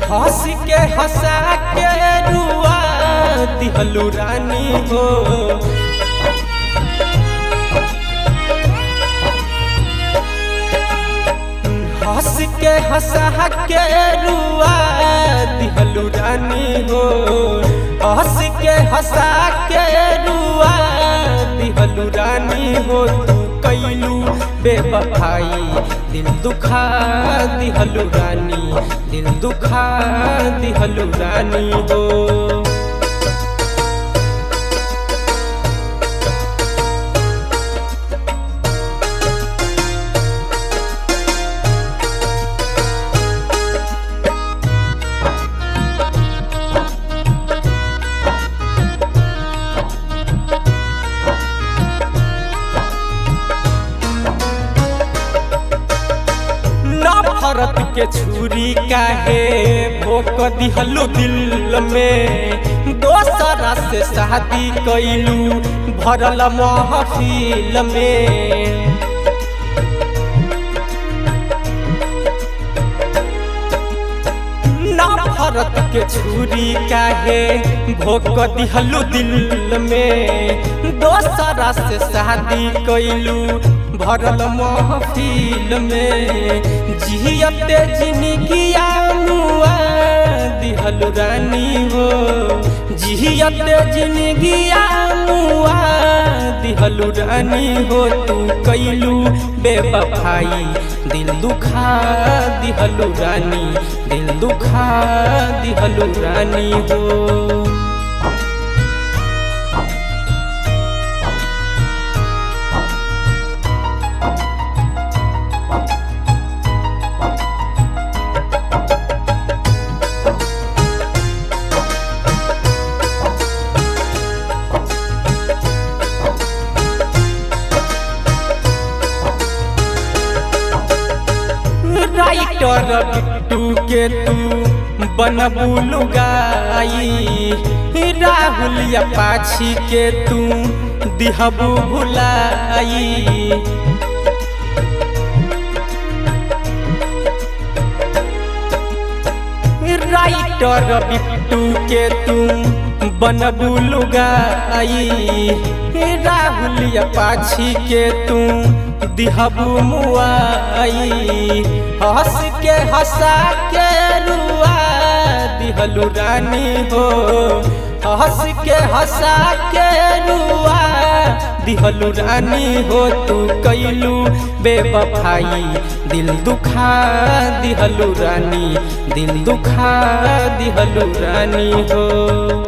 हंस के हंसा के रुआ दिहलू रानी हो हंस के हंसा के रुआ दिहलू रानी हो हंस के हंसा के रुआ दिहलू रानी हो तू कैलू बेबफाई दिल दुखा दिहलू रानी दिल दुखा दिहलू रानी हो नफरत के छुरी काहे भोक दिहलू दिल में दोसरा से शादी कैलू भरल महफिल में नफरत के छुरी काहे भोक दिहलू दिल में दोसरा से शादी कैलू भरल महफिल में जियते जिनगिया मुआ दिहल रानी हो जियते जिनगिया मुआ दिहल रानी हो तू कैलू बेबफाई दिल दुखा दिहल रानी दिल दुखा दिहल रानी हो राइटर बिट्टू के तू बनबू गाई राहुल या पाछी के तू दिहबू भुलाई राइटर बिट्टू के तू बनबू गाई राहुल या पाछी के तू दिहबू मुआई हंस के हंसा के रुआ दिहलू रानी हो हंस के हंसा के रुआ दिहलू रानी हो तू कैलू बेबफाई दिल दुखा दिहलू रानी दिल दुखा दिहलू रानी हो